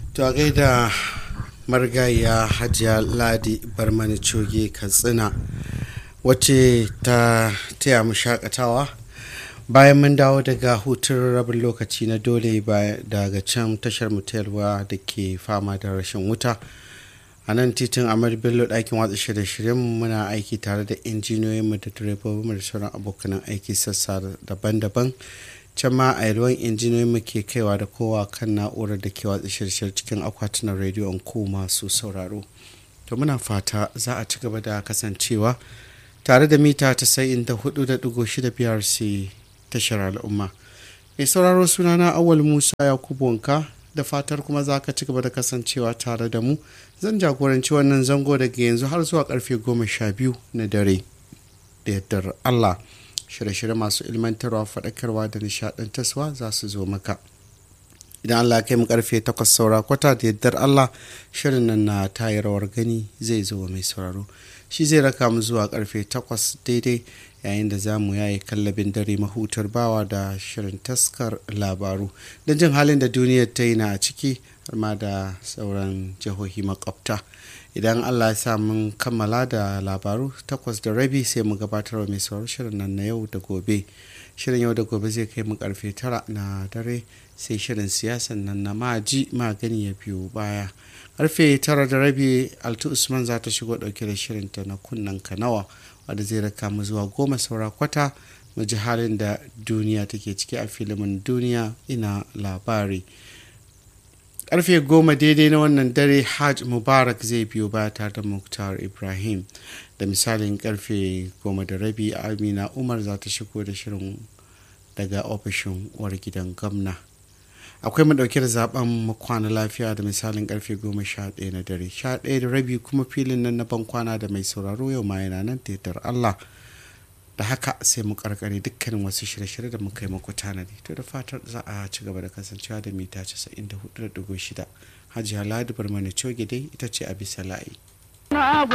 to a gaida marigayya hajiya ladi barmani coge katsina wacce ta taya mu shakatawa bayan mun dawo daga hutun rabin lokaci na dole daga can tashar mutelwa da ke fama da rashin wuta a nan titin amir bello ɗakin watsa shirye-shiryen muna aiki tare da injiniyoyinmu da direbobinmu da sauran abokanan aiki sassa daban-daban can ma a yalwan injiniyoyinmu ke kaiwa da kowa kan na'urar da ke watsa shirye cikin akwatunan rediyon ko masu sauraro to muna fata za a ci gaba da kasancewa tare da mita 94.6 brc tashar al'umma mai sauraro sunana awal musa yakubu wanka da fatar kuma za ka ci gaba da kasancewa tare da mu zan jagoranci wannan zango daga yanzu har zuwa karfe goma sha biyu na dare da yardar allah shirye-shirye masu ilmantarwa faɗakarwa da nishaɗantarwa za su zo maka idan allah kai mu karfe takwas saura kwata da yardar allah shirin nan na tayi rawar gani zai zo mai sauraro shi zai raka mu zuwa karfe takwas daidai yayin da za mu yaye kallabin dare mahutar bawa da shirin taskar labaru don jin halin da duniyar ta yi na a ciki har ma da sauran jihohi makwabta idan allah ya sa mun kammala da labaru takwas da rabi sai mu gabatar wa mai sauran shirin nan na yau da gobe shirin yau da gobe zai kai mu karfe tara na dare sai shirin siyasan nan na maji magani ya biyu baya karfe tara da rabi altu usman za ta shigo dauke da shirinta na kunnen kanawa wadda zai raka mu zuwa goma saura kwata mu ji halin da duniya take ciki a filimin duniya ina labari karfe goma daidai na wannan dare hajj mubarak zai biyo baya tare da muktar ibrahim da misalin karfe goma da rabi amina umar za ta shigo da shirin daga ofishin uwar gidan gwamna akwai mu dauke da zaben kwana lafiya da misalin karfe goma sha ɗaya na dare sha ɗaya da rabi kuma filin nan na ban kwana da mai sauraro yau ma yana nan tetar allah da haka sai mu karkare dukkanin wasu shirye-shirye da muka yi muku tanadi to da fatar za a ci gaba da kasancewa da mita 94.6 hajiya ladi barmani coge dai ita ce a bisa layi